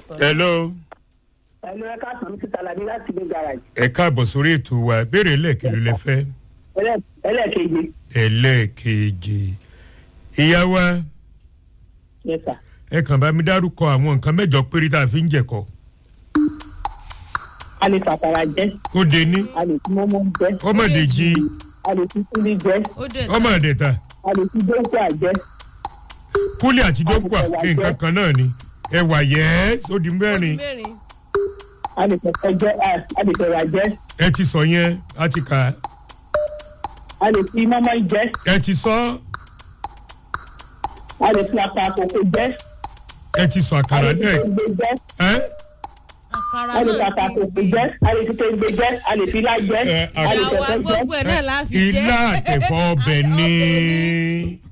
hello ẹnu ẹ ká sàn mí síta làbí láti gbé garage ẹ káàbọ̀ sórí ètò wa béèrè lẹ́ẹ̀kẹ́lú lẹ fẹ́ Ẹlẹ́- ẹlẹ́ẹ̀keje ẹlẹ́ẹ̀kejì ìyá wa yes sir. ẹ kàn bá mi dárúkọ àwọn nǹkan mẹ́jọ péré tá a fi ń jẹ̀kọ a lè fàtàrà jẹ ó de ní a lè fi mọ́mọ́ jẹ ọmọdé jí a lè fi kúlí jẹ ó dẹ̀ ọmọ àdẹ̀ta a lè fi dókòá jẹ kúlẹ̀ àti dókùà nǹkan kan náà ni ẹwà yẹ́ ó di mẹ́rin mẹ́rin a lè fẹ̀fẹ̀ jẹ a- a lè fẹ̀wà jẹ ẹ ti sọ yẹn a ti kà á a lè fi mọ́mọ́ jẹ ẹ ti sọ a lè fi apá àkókò jẹ ẹ ti sọ a àkàrà lè fi náà kéńgbé jẹ ẹ àkàrà a lè fi náà apá ti àkókò gbé jẹ a lè fi kéńgbé jẹ a lè fi ilá jẹ Ẹ, a lè ìyá wa fẹ̀fẹ̀ jẹ gbogbo ẹ̀ náà la fi jẹ́ ilá àtẹ̀fọ́ ọbẹ̀ ní